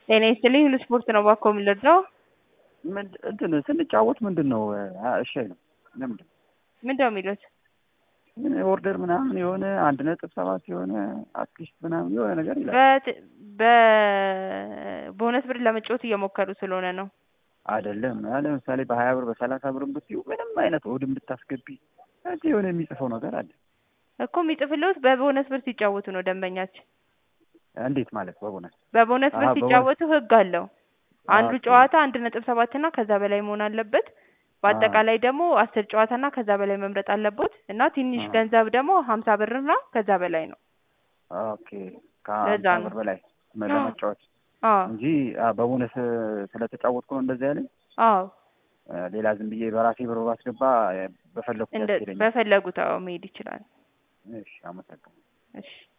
ጤና ይስጥልኝ ሁሉ ስፖርት ነው እባክዎ የምንረዳው? ምንድ እንትን ስንጫወት ምንድን ነው እሺ አይልም። ለምንድን ነው ምንድን ነው የሚሉት? ምን ኦርደር ምናምን የሆነ አንድ ነጥብ ሰባት የሆነ አትሊስት ምናምን የሆነ ነገር ይላል። በት- በቦነስ ብር ለመጫወት እየሞከሩ ስለሆነ ነው። አይደለም አ ለምሳሌ በሀያ ብር በሰላሳ ብር ብትዩ ምንም አይነት ኦድን ብታስገቢ እዚህ የሆነ የሚጽፈው ነገር አለ። እኮ የሚጽፍልዎት በቦነስ ብር ሲጫወቱ ነው ደንበኛችን። እንዴት ማለት በቦነስ በቦነስ ብር አሀ፣ በቦነስ። ሲጫወቱ ህግ አለው። አንዱ ኦኬ። ጨዋታ አንድ ነጥብ ሰባት እና ከዛ በላይ መሆን አለበት። በአጠቃላይ ደግሞ አስር ጨዋታ እና ከዛ በላይ መምረጥ አለቦት እና ትንሽ አዎ። ገንዘብ ደግሞ ሀምሳ ብር እና ከዛ በላይ ነው። ኦኬ ለዛ ከሀምሳ ነው። ብር በላይ አዎ። ለመጫወት አዎ እንጂ አ፣ በቦነስ ስለተጫወትኩ ነው እንደዚህ ያለኝ። አዎ አ፣ ሌላ ዝም ብዬ በራሴ ብር ባስገባ አ፣ በፈለኩት እንደ ያስኬደኛል። በፈለጉት አዎ መሄድ ይችላል። እሺ አመሰግናለሁ። እሺ